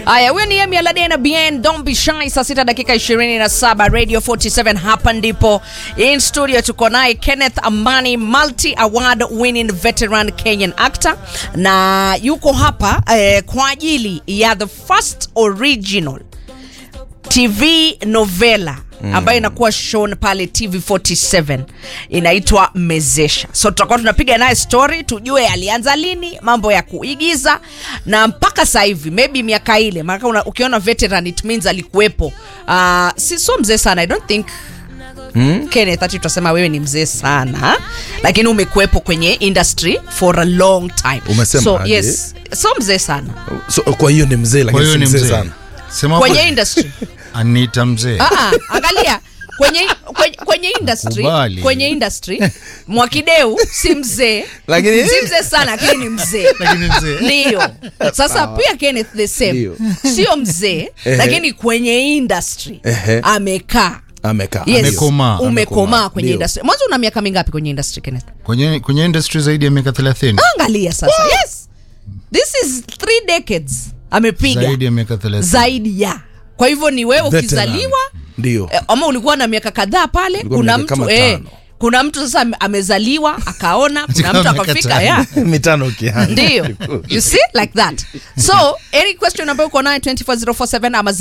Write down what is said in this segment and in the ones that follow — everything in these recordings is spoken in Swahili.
Haya, huyo ni Emi Alade na Bien Don't Be Shy, saa sita dakika 27 Radio 47. Hapa ndipo in studio tuko naye Kenneth Amani, multi award winning veteran Kenyan actor, na yuko hapa eh, kwa ajili ya the first original TV novela ambayo inakuwa shown pale TV47 inaitwa Mezesha. So tutakuwa tunapiga naye story tujue alianza lini mambo ya kuigiza na mpaka sasa hivi maybe miaka ile, maana una- ukiona veteran it means alikuwepo. Uh, si so mzee sana I don't think Kenneth ati tutasema wewe ni mzee sana lakini umekuwepo kwenye industry for a long time. Umesema so, aje? yes, so mzee sana so, kwa hiyo ni mzee Kwa lakini hiyo si ni mzee mzee sana sema kwenye hapo, industry Anita mzee Ah, ah, angalia kwenye, kwenye, kwenye industry Nakubali. kwenye industry Mwakideu si mzee Lakini- si mzee sana lakini ni mzee lakini mzee ndio sasa pia Kenneth the same Ndio. sio mzee Ehe. lakini kwenye industry Ehe. amekaa amekaa Yes. Amekomaa. umekomaa kwenye Ndio. industry mwanzo una miaka mingapi kwenye industry Kenneth kwenye kwenye industry zaidi ya miaka 30 angalia sasa yes this is three decades amepiga zaidi ya miaka 30 zaidi ya kwa hivyo ni wewe Veteran. ukizaliwa ndio Eh, ama ulikuwa na miaka kadhaa pale Nilikuwa kuna miaka mtu kama eh, tano. kuna mtu sasa ame- amezaliwa akaona kuna Kama mtu miaka akafika tano. ya mitano ukianza ndio you see like that so any question ambayo uko nayo 24047 ama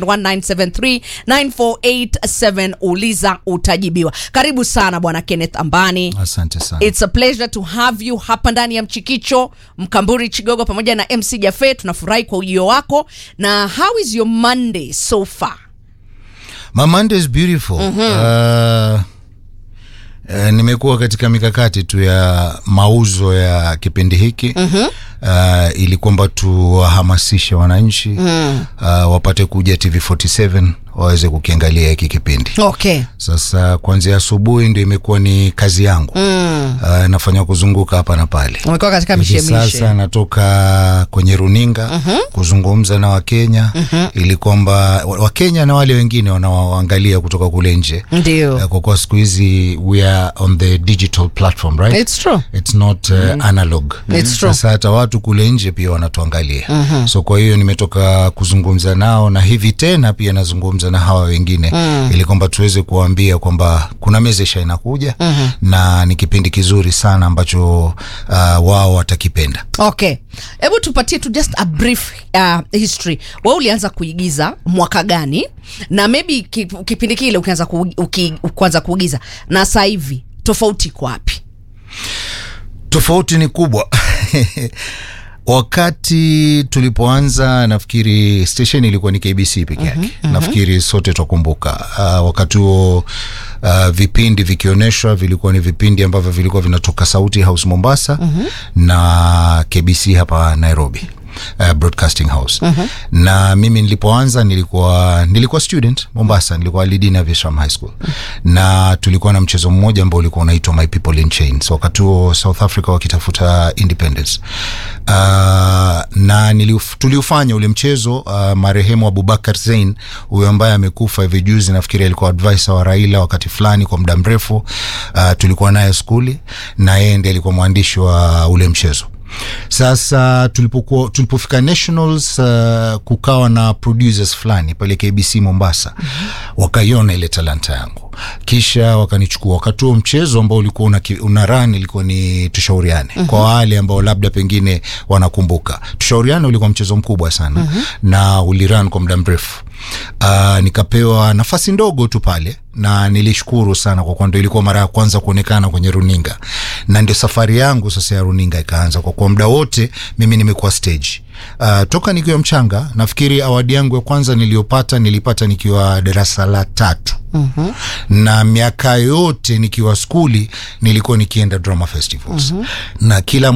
0719739487 uliza utajibiwa karibu sana bwana kenneth ambani asante sana It's a pleasure to have you hapa ndani ya Mchikicho, Mkamburi Chigogo pamoja na MC Jafe. Tunafurahi kwa ujio wako. Na how is your Monday so far? My Monday is beautiful. Uh, uh, nimekuwa katika mikakati tu ya mauzo ya kipindi hiki uh, ili kwamba tuwahamasishe wananchi uh, wapate kuja TV47 waweze kukiangalia hiki kipindi. Okay. Sasa kuanzia asubuhi ndio imekuwa ni kazi yangu mm. uh, nafanya kuzunguka hapa na pale Umekuwa katika hivi mishemishe. sasa natoka kwenye runinga kuzungumza na wakenya ili kwamba wa- wakenya na wale wengine wanaoangalia kutoka kule nje Ndio. Eh, kwa kuwa siku hizi we are on the digital platform right It's true. it's not uh, analog It's true. sasa hata watu kule nje pia wanatuangalia so kwa hiyo nimetoka kuzungumza nao na hivi tena pia nazungumza na hawa wengine ili kwamba tuweze kuwaambia kwamba kuna mezesha inakuja na ni kipindi kizuri sana ambacho uh, wao watakipenda Okay. Hebu tupatie tu just a brief uh, history. Wewe ulianza kuigiza mwaka gani? Na maybe ki- kipindi kile ukianza ku, uki, kuanza kuigiza na sasa hivi tofauti iko wapi? tofauti ni kubwa wakati tulipoanza nafikiri station ilikuwa ni kbc peke yake nafikiri sote twakumbuka uh, wakati huo uh, vipindi vikionyeshwa vilikuwa ni vipindi ambavyo vilikuwa vinatoka sauti house mombasa na kbc hapa nairobi Uh, broadcasting house na mimi nilipoanza nilikuwa nilikuwa student mombasa nilikuwa lidin aviation high school na tulikuwa na mchezo mmoja ambao ulikuwa unaitwa my people in chains wakati huo south africa wakitafuta independence uh, na niliuf, tuliufanya ule mchezo uh, marehemu abubakar zein huyo ambaye amekufa hivi juzi nafikiri alikuwa advisor wa raila wakati fulani kwa muda mrefu uh, tulikuwa naye skuli na yeye ndiye alikuwa mwandishi wa ule mchezo sasa tulipokuwa tulipofika nationals uh, kukawa na producers fulani pale kbc mombasa wakaiona ile talanta yangu kisha wakanichukua wakati huo mchezo ambao ulikuwa una, ki- una ran ilikuwa ni tushauriane kwa wale ambao labda pengine wanakumbuka tushauriane ulikuwa mchezo mkubwa sana na uliran kwa muda mrefu uh, nikapewa nafasi ndogo tu pale na nilishukuru sana kwa kuwa ndo ilikuwa mara ya kwanza kuonekana kwenye runinga na ndio safari yangu sasa ya runinga ikaanza kwa kuwa muda wote mimi nimekuwa stage uh, toka nikiwa mchanga nafikiri awadi yangu ya kwanza niliyopata nilipata nikiwa darasa la tatu mm-hmm. na miaka yote nikiwa skuli nilikuwa nikienda drama festivals mm-hmm. na kila